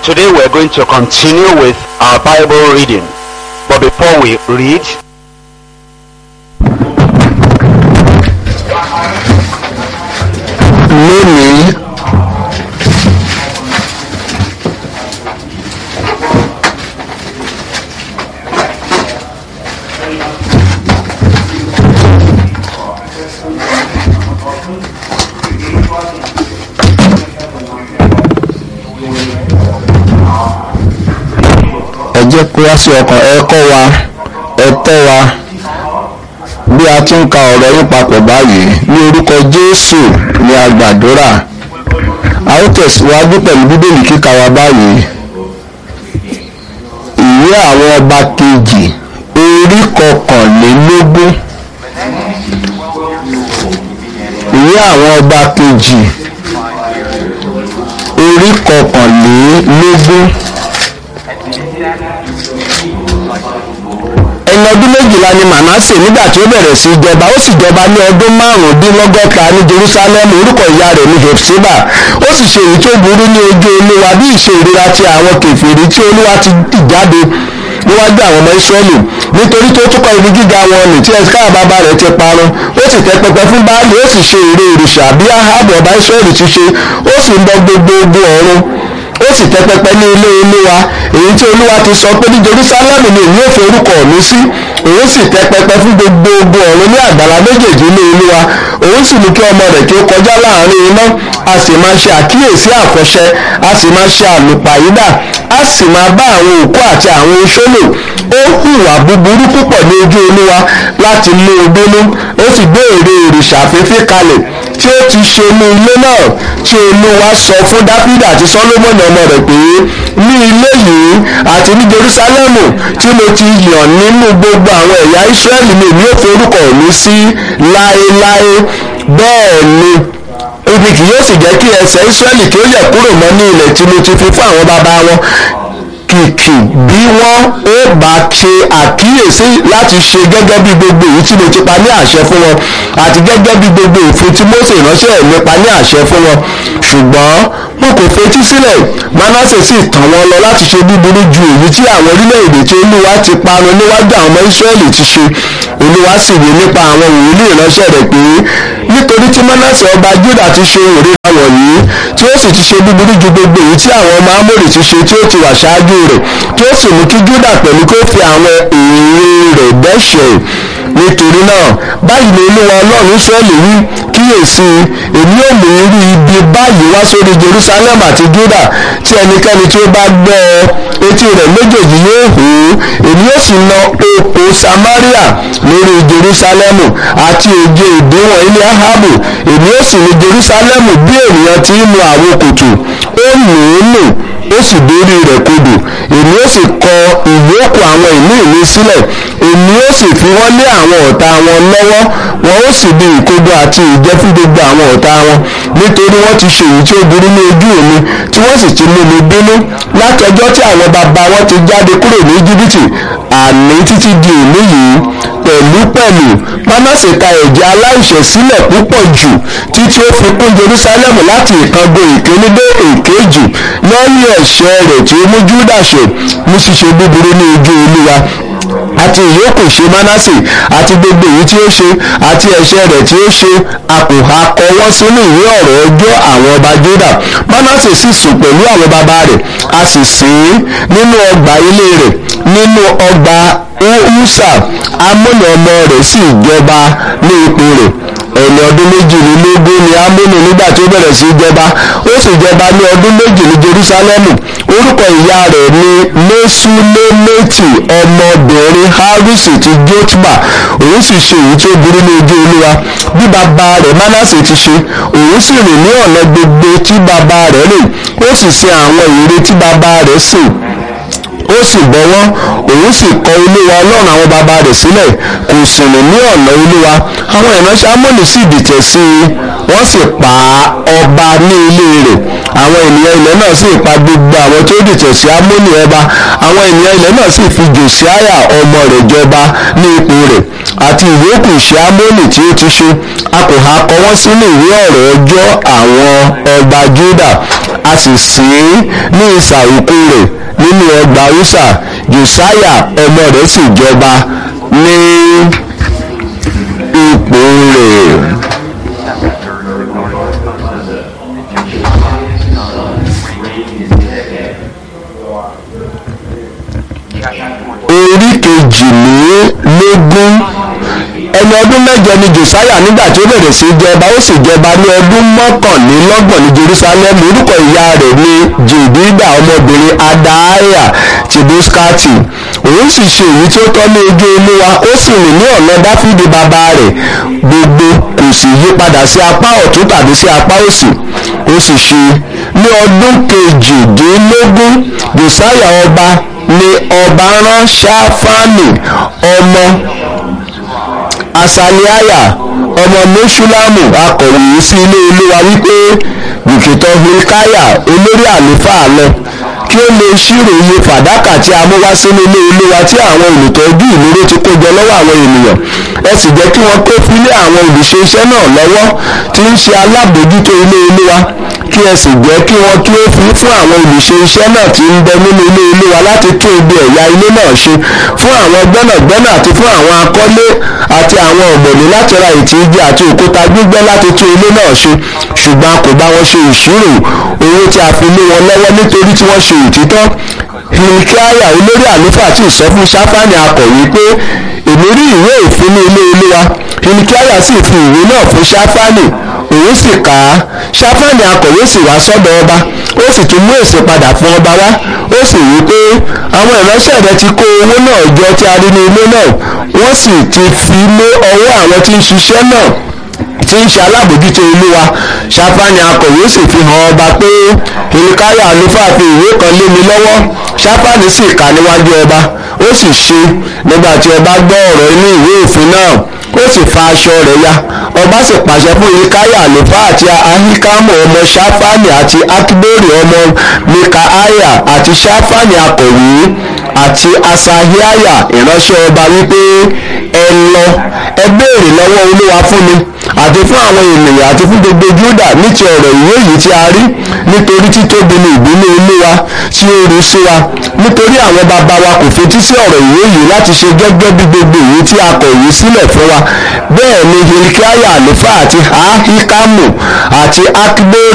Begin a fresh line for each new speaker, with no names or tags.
Today we're going to continue with our Bible reading. But before we read,
lónìí ẹ jẹ́ kó wá sí ọkàn ẹ kọ́ wa ẹ tọ́ wa bí a ti ń ka ọ̀rọ̀ yín papọ̀ báyìí ní orúkọ jésù ni a gbàdúrà a ó tẹ̀síwájú pẹ̀lú bíbélì kíkà wa báyìí ìwé àwọn ọba kejì orí kọkànlélógún ìwé àwọn ọba kejì orí kọkànlélógún. ẹni ọdún méjìlá ni manasse nígbà tí ó bẹ̀rẹ̀ sí í jọba ó sì jọba ní ọdún márùndínlọ́gọ́ta ní jerusalem orúkọ ìyá rẹ̀ ní hepsiba ó sì ṣe èyí tó burú ní ojú olúwa bí ìṣe ìríra ti àwọn kèfèrí tí olúwa ti tì jáde níwájú àwọn ọmọ israẹli nítorí tó túkọ̀ ibi gíga wọn nì tí ẹsẹ̀ bàbá rẹ̀ ti parun ó sì tẹ́ pẹpẹ fún baálé ó sì ṣe ère òrìṣà bí ahabu ọba israẹli ti ṣe ó sì ń bọ gbogbo ogun ọ̀run ó sì tẹ́ pẹpẹ ní ilé olúwa èyí tí olúwa ti sọ pé ní jerusalem ni èmi ò fi orúkọ mi sí òun sì tẹ́ pẹpẹ fún gbogbo ogun ọ̀run ní àgbàlá méjèèjì ilé olúwa òun sì mú kí ọmọ rẹ̀ kí ó kọjá láàrin iná a sì máa ṣe àkíyèsí àfọ̀ṣẹ a sì máa ṣe àlùpàyídà a sì máa bá àwọn òkú àti àwọn oṣó lò ó hùwà búburú púpọ̀ ní ojú olúwa láti mú un bínú ó sì gbé ère òrìṣà fífí kalẹ̀ tí ó ti ṣe ní ilé náà tí olúwa sọ fún dáfídà àti sọlọmọnì ọmọ rẹ̀ pé ní ilé yìí àti ní jerúsálẹ́mù tí mo ti yàn nínú gbogbo àwọn ẹ̀yà ísírẹ́lì ni èmi ò fi orúkọ mi sí láéláé bẹ́ẹ̀ ni ibi kì yóò sì jẹ́ kí ẹsẹ̀ ísírẹ́lì kí ó yẹ̀ kúrò mọ́ ní ilẹ̀ tí mo ti fi fún àwọn bàbá wọn kìkì bí wọ́n ó bá ṣe àkíyèsí láti ṣe gẹ́gẹ́ bí gbogbo èyí tí mo ti pa ní àṣẹ fún wọn àti gẹ́gẹ́ bí gbogbo òfin tí Mósè ìránṣẹ́ mi pa ní àṣẹ fún wọn ṣùgbọ́n wọn kò fetí sílẹ̀ Mánásè sì tàn wọ́n lọ láti ṣe búburú ju èyí tí àwọn orílẹ̀-èdè tí Olúwa ti parun níwájú àwọn ọmọ Ísírẹ́lì ti ṣe Olúwa sì wí nípa àwọn wòlíì ìránṣẹ́ rẹ̀ pé nítorí tí Mánásè ọba Júdà ti ṣe òrìra wọ̀nyí tí ó sì ti ṣe búburú ju gbogbo èyí tí àwọn ọmọ Ámórì ti ṣe tí ó ti wà ṣáájú rẹ̀ tí ó sì mú kí Júdà pẹ̀lú kó fi àwọn èrè rẹ̀ dẹ́ṣẹ̀ nítorí náà báyìí ni Olúwa Ọlọ́run Ísírẹ́lì wí kíyèsí èmi ò mú irú ibi báyìí wá sórí Jerusalem àti Júdà tí ẹnikẹ́ni tí ó bá gbọ́ ọ etí rẹ̀ méjèèjì yóò hù ú èmi yóò sì na oko Samaria lórí Jerusalemu àti òjò ìdíwọ̀n ilé Ahabu èmi yóò sì ní Jerusalemu bí ènìyàn ti ń nu àwo kòtò ó nù ú nù ó sì dórí rẹ̀ kodò èmi ó sì kọ ìyókù àwọn ìlú ìlú sílẹ̀ èmi ó sì fi wọ́n lé àwọn ọ̀tá wọn lọ́wọ́ wọn ó sì di ìkodo àti ìjẹ fún gbogbo àwọn ọ̀tá wọn nítorí wọ́n ti ṣe èyí tí ó burú ní ojú mi tí wọ́n sì ti mú mi bínú láti ọjọ́ tí àwọn bàbá wọn ti jáde kúrò ní Íjíbítì àní títí di òní yìí pẹ̀lúpẹ̀lú Mánásè ta ẹ̀jẹ̀ aláìṣẹ̀ sílẹ̀ púpọ̀ jù títí ó fi kún Jerusalem láti ìkango ìkíní dé èkejì lẹ́yìn ẹ̀ṣẹ̀ rẹ̀ tí ó mú Júdà ṣe mú ṣíṣe búburú ní ojú Olúwa àti ìyókù ṣe Mánásè àti gbogbo èyí tí ó ṣe àti ẹ̀ṣẹ̀ rẹ̀ tí ó ṣe a kò ha kọ wọ́n sínú ìwé ọ̀rọ̀ ọjọ́ àwọn ọba Júdà Mánásè sì sùn pẹ̀lú àwọn bàbá rẹ̀ a sì sìn ín nínú ọgbà ilé rẹ̀ nínú ọgbà Húsà Ámónì ọmọ rẹ̀ sì jọba ní ipò rẹ̀ ẹni ọdún méjìlélógún ni Ámónì nígbà tí ó bẹ̀rẹ̀ sí í jọba ó sì jọba ní ọdún méjì ní Jerúsálẹ́mù orúkọ ìyá rẹ̀ ni Mẹ́súlémẹ́tì ọmọbìnrin Harusi ti Jotba òun sì ṣe èyí tí ó burú ní ojú Olúwa bí bàbá rẹ̀ Mánásè ti ṣe òun sì rìn ní ọ̀nà gbogbo tí bàbá rẹ̀ rìn ó sì sin àwọn ère tí bàbá rẹ̀ sìn ó sì bọ́wọ́ òun sì kọ olúwa ọlọ́run àwọn bàbá rẹ̀ sílẹ̀ kò sì rìn ní ọ̀nà olúwa àwọn ìránṣẹ́ amóni sì dìtẹ̀ sí i wọ́n sì pa ọba ní ilé rẹ̀ àwọn ènìyàn ilẹ̀ náà sì pa gbogbo àwọn tó dìtẹ̀ sí amóni ọba àwọn ènìyàn ilẹ̀ náà sì fi jòsíáyà ọmọ rẹ̀ jọba ní ipò rẹ̀ àti ìyókù ìṣe amóni tí ó ti ṣe a kò há kọ wọ́n sínú ìwé ọ̀rọ̀ ọjọ́ àwọn ọba juda a sì sìn ín ní ìsà òkú rẹ̀ nínú ọgbà usa josiah ọmọ rẹ̀ sì jọba ní ipò rẹ̀. orí kejìlélógún ẹni ọdún mẹ́jọ ni josiah nígbà tí ó bẹ̀rẹ̀ sí jọba ó sì jọba ní ọdún mọ́kànlélọ́gbọ̀n ní jerusalem orúkọ ìyá rẹ̀ ní jèdídà ọmọbìnrin adaiah ti buskati òun sì ṣe èyí tí ó tọ́ ní ojú olúwa ó sì rìn ní ọ̀nà dáfídì bàbá rẹ̀ gbogbo kò sì yí padà sí apá ọ̀tún tàbí sí apá òsì ó sì ṣe ní ọdún kejìdínlógún josiah ọba ni ọba rán ṣáfánì ọmọ asaliaya ọmọ meshulamu akọ̀wé sí ilé olúwa wípé bùkítọ́ hilkaya olórí àlùfáà lọ kí ó lè ṣírò iye fàdákà tí a mú wá sínú ilé olúwa tí àwọn olùtọ́jú ìlúró ti kó jọ lọ́wọ́ àwọn ènìyàn ẹ sì jẹ́ kí wọ́n kó fílé àwọn olùṣe iṣẹ́ náà lọ́wọ́ tí ń ṣe alábòójútó ilé olúwa kí ẹ sì jẹ́ kí wọ́n kí ó fi fún àwọn olùṣe iṣẹ́ náà tí ń bẹ nínú ilé olúwa láti tún ibi ẹ̀yà ilé náà ṣe fún àwọn gbẹ́nàgbẹ́nà àti fún àwọn akọ́lé àti àwọn ọ̀gbọ̀nì láti ra ìtì igi àti òkúta gbígbẹ́ láti tún ilé náà ṣe ṣùgbọ́n a kò bá wọn ṣe ìṣirò owó tí a fi lé wọn lọ́wọ́ nítorí tí wọ́n ṣe òtítọ́ hilkiah olórí àlùfáà tí sọ fún sáfánì akọ̀wé pé èmi rí ìwé òfin ní ilé olúwa hilkiah sì fi ìwé náà fún sáfánì òun sì kà á sáfánì akọ̀wé sì wá sọ́dọ̀ ọba ó sì tún mú èsì padà fún ọba wá ó sì wí pé àwọn ìránṣẹ́ rẹ ti kó owó náà jọ tí a rí ní ilé náà wọ́n sì ti fi lé ọwọ́ àwọn tí ń ṣiṣẹ́ náà tí ń ṣe alábòjútó olúwa ṣáfáni akọ̀wé sì fi hàn ọba pé hilkiah àlùfáà fi ìwé kan lé mi lọ́wọ́ ṣáfáni sì kà níwájú ọba ó sì ṣe nígbà tí ọba gbọ́ ọ̀rọ̀ inú ìwé òfin náà ó sì fa aṣọ rẹ̀ ya ọba sì pàṣẹ fún hilkiah àlùfáà àti ahikamu ọmọ ṣáfáni àti akibori ọmọ mikaiah àti ṣáfáni akọ̀wé àti asahiaya ìránṣẹ́ ọba wípé ẹ lọ ẹ béèrè lọ́wọ́ olúwa fún mi àti fún àwọn ènìyàn àti fún gbogbo júdà ní ti ọ̀rọ̀ ìwé yìí tí a rí nítorí títóbi ni ìbínú olúwa tí ó rú sí wa nítorí àwọn bàbá wa kò fetí sí ọ̀rọ̀ ìwé yìí láti ṣe gẹ́gẹ́ bí gbogbo ìwé tí a kọ ìwé sílẹ̀ fún wa bẹ́ẹ̀ ni hilkiah àlùfáà àti ahikamu àti akibori